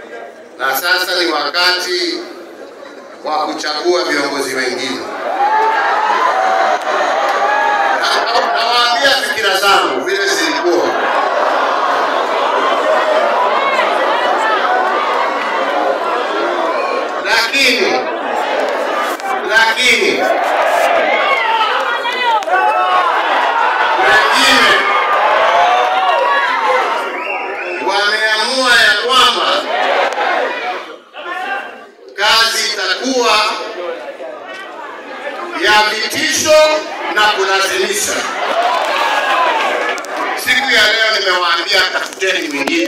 na sasa ni wakati wa kuchagua viongozi wengine. Na- Nawaambia fikira zangu vile zilikuwa. Lakini lakini wengine wameamua ya kwamba kazi itakuwa ya vitisho na kulazimisha. Siku ya leo nimewaambia tafuteni mwingine.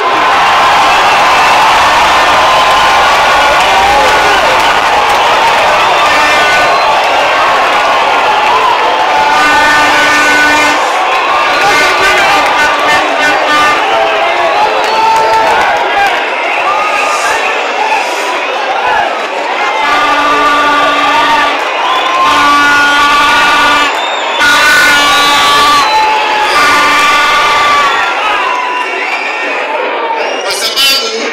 kwa sababu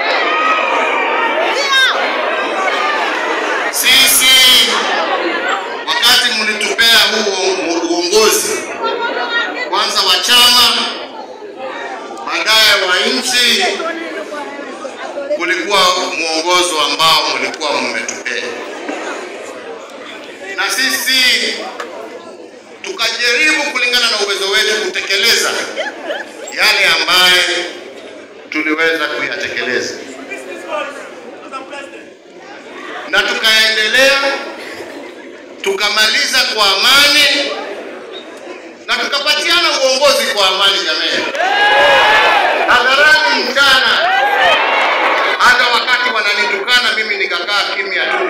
sisi wakati mlitupea huu uongozi kwanza wa chama, baadaye wa nchi, kulikuwa mwongozo ambao mlikuwa mmetupea, na sisi tukajaribu kulingana na uwezo wetu kutekeleza yale ambaye tuliweza kuyatekeleza na tukaendelea tukamaliza kwa amani na tukapatiana uongozi kwa amani jamani, hadharani mchana. Hata wakati wananitukana mimi nikakaa kimya tu,